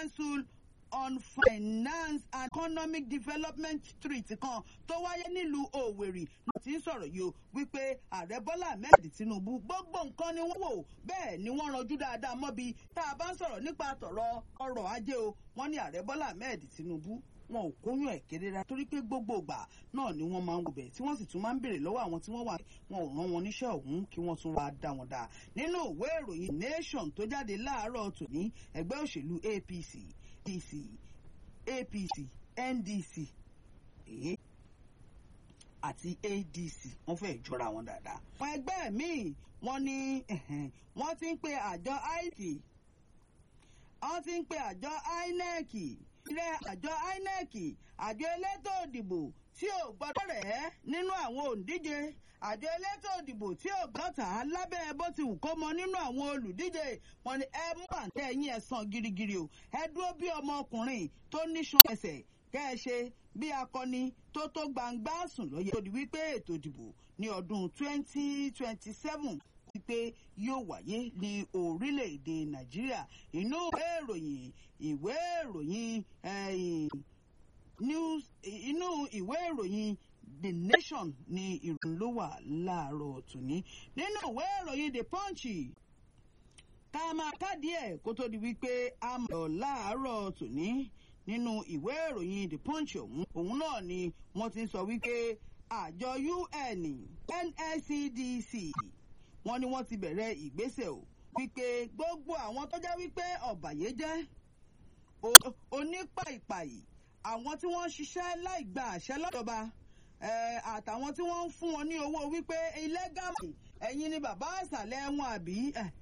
council on finance and economic development street kan tó wáyé nílùú Òwèrì ló ti ń sọ̀rọ̀ yìí o wípé ààrẹ Bọ́lá Ahmed Tinubu gbogbo nǹkan ni wọ́n wò bẹ́ẹ̀ ni wọ́n ranjú dáadáa mọ́bi tá a bá ń sọ̀rọ̀ nípa tọ̀rọ̀ ọrọ̀ ajé o wọ́n ní ààrẹ Bọ́lá Ahmed Tinubu wọn ò kóyún ẹ̀ kérera torí pé gbogbo ìgbà náà ni wọ́n máa ń wọbẹ̀ tí wọ́n sì tún máa ń béèrè lọ́wọ́ àwọn tí wọ́n wà wọn ò rán wọn níṣẹ́ ọ̀hún kí wọ́n tún wá dá wọn dá nínú ìwé ìròyìn Nation tó jáde láàárọ̀ tòní ẹgbẹ́ òṣèlú APC DC APC NDC èé àti ADC wọ́n fẹ́ẹ́ jọra wọn dáadáa. àwọn ẹgbẹ́ míì wọ́n ní wọ́n ti ń pe àjọ IT wọ́n ti ń pe àjọ INEC ilé àjọ INEC àjọ elétò òdìbò tí ò gbọdọ̀ rẹ̀ nínú àwọn òǹdíje àjọ elétò òdìbò tí ò gbọ́ta lábẹ́ bó ti wù kó mọ nínú àwọn olùdíje wọn ni ẹ mú àǹtẹ̀ yín ẹ sàn girigiri o ẹ dúró bí ọmọkùnrin tó níṣan ẹsẹ̀ kẹ́ ẹ ṣe bí akọni tó tó gbangba sùn lóye tó di wípé ètò ìdìbò ní ọdún 2027 wípé yóò wáyé ní orílẹ̀-èdè nàìjíríà inú ìwé ìròyìn ìwé ìròyìn news inú ìwé ìròyìn the nation ni ìròyìn ló wà láàárọ̀ tòní nínú ìwé ìròyìn the punch ká máa kádìí ẹ̀ kó tó di wípé a mọ̀ láàárọ̀ tòní nínú ìwé ìròyìn the punch ọ̀hún òun náà ni wọ́n ti sọ wípé àjọ un nscdc wọ́n ní wọ́n ti bẹ̀rẹ̀ ìgbésẹ̀ o wípé gbogbo àwọn tó jẹ́ wípé ọ̀bàyéjẹ́ onípàìpàì àwọn tí wọ́n ń ṣiṣẹ́ láì gba àṣẹ lọ́dọ̀ba àtàwọn tí wọ́n ń fún wọn ní owó wípé ilé gàmì ẹ̀yin ni bàbá àṣàlẹ̀ wọn àbí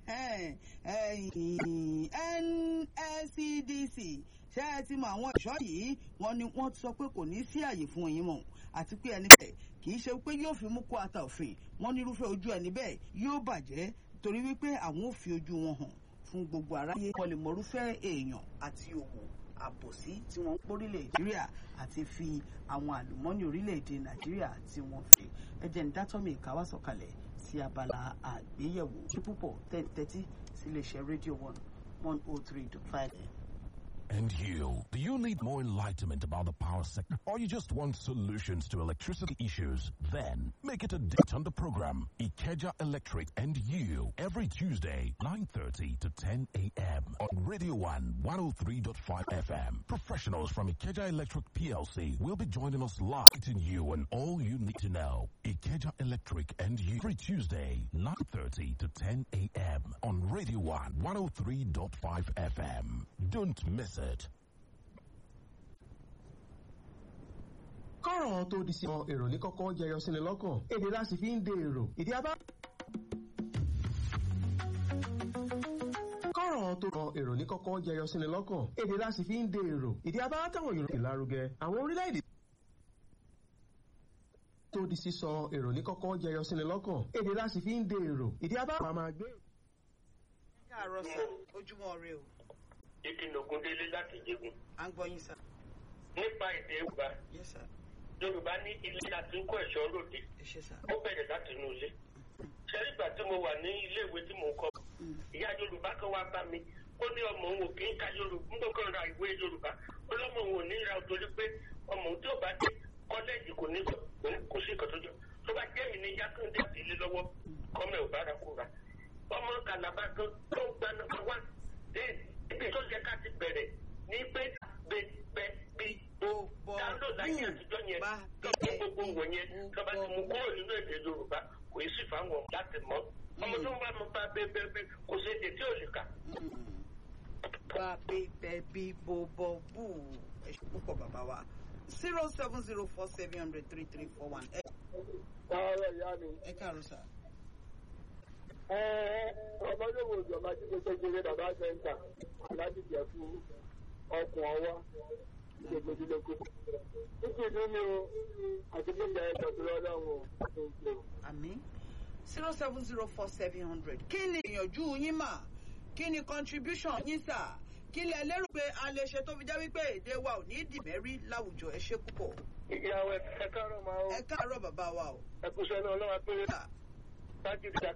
NSCDC ṣé ẹ ti mọ àwọn ìṣọ́ yìí wọ́n ní wọ́n ti sọ pé kò ní sí àyè fún ẹ̀yin mọ́ àti pé ẹni bẹ́ẹ̀ kì í ṣe pé yóò fi mú kó ata òfin wọ́n ní irúfẹ́ ojú ẹni bẹ́ẹ̀ yóò bàjẹ́ torí wípé àwọn ò fi ojú wọn hàn fún gbogbo aráyé wọ́n lè mọrúfẹ́ èèyàn àti òwò àbòsí tí wọ́n ń pórílẹ̀ nàìjíríà àti fi àwọn àlùmọ́nì orílẹ̀-èdè nàìjíríà tí wọ́n fi ẹjẹ̀ ní dátọ́mì ìkáwá sọ̀kalẹ̀ sí abala àgbéyẹ̀wò tí púpọ̀ tẹ́tí sí iléeṣẹ́ rédíò one one oh three dot five. And you, do you need more enlightenment about the power sector or you just want solutions to electricity issues? Then make it a date on the program Ikeja Electric and you every Tuesday 9:30 to 10 a.m. on Radio 1 103.5 FM. Professionals from Ikeja Electric PLC will be joining us live to you on all you need to know. Ikeja Electric and you every Tuesday 9:30 to 10 a.m. on Radio 1 103.5 FM. Don't miss it. kọ́rọ̀ tó di sí ọ èrò ní kọ́kọ́ jẹyọ síni lọ́kàn èdè láti fi ń de èrò ìdí abá. kọ́rọ̀ tó kọ èrò ní kọ́kọ́ jẹyọ síni lọ́kàn èdè láti fi ń de èrò ìdí abá táwọn yorùbá ìlárugẹ àwọn orílẹ̀-èdè tó di sísọ èrò ní kọ́kọ́ jẹyọ síni lọ́kàn èdè láti fi ń de èrò ìdí abá wà máa gbé. káàárọ̀ sà ojúmọ́ rẹ o ìdìnnà Ògúndélé láti jẹgùn. à ń gbọ́ yín sà. nípa èdè Yorùbá yes sà Yorùbá ní ilé láti ń kọ́ ẹ̀ṣọ́ ròde ẹ ṣé sà. ó bẹ̀rẹ̀ láti inú ilé. ṣẹ́rígbà tí mo wà ní iléèwé tí mò ń kọ́ ìyá Yorùbá kan wá bá mi ó ní ọmọ òun ò kí ń ka Yorùbá ń bọ̀ ra ìwé Yorùbá ó lọ́mọ òun ò ní ra torí pé ọmọ òun tí ò bá dé kọ́lẹ́ẹ̀jì kò ní kó sí ìkọ̀tọ́jọ́ tó bá jẹ́ mi ní Yákàndé àti ilé lọ́wọ́ kọ́mẹ̀ ò bára kó ra ọmọ Kàlàbà kan tó ń gba nọ́mbà wá ibi tó yẹ ká ti bẹ̀rẹ̀ ní pé bẹ bẹ bí Gbogbo dáńdò láyé àtijọ́ yẹn bá lọ́pọ̀ gbogbo wọ̀nyẹn lọ́ba ti mú kúrò nínú èdè Yorùbá kò yí sì fáwọn láti mọ̀ ọmọ tó ń bá mi bá bẹ bẹ bẹ kò sí èdè tí ò lè kà. bá bí bẹ bí bó bọ bú ẹ ṣé púpọ̀ bàbá wa zero seven zero four seven hundred three three four one ẹ Ọ̀rọ̀ ìyá mi. ẹ káàárọ̀ sà. Ọmọ yóò wò ìjọba tí kò jẹrẹ bàbá sẹ́ńtà aláàjì jẹ fún ọkùn ọwá ìgbègbèdìlógún. Títí ìdí mi o àti gbígbà ẹ̀sọ̀ tó lọ́lọ́run o. àmín zero seven zero four seven hundred kí ni ìyànjú yín mà kí ni contribution yín sà kí lẹ lérò pé a lè ṣe tó fi jẹ́ wípé èdè wa ò ní dìmẹ́rí láwùjọ ẹ ṣé púpọ̀ Ìyàwó ẹ káàárọ̀ máa o. ẹ káàárọ̀ bàbá wa o. Ẹ kúṣẹ́ náà ọlọ́wà péré. Sà, Tájì ìjà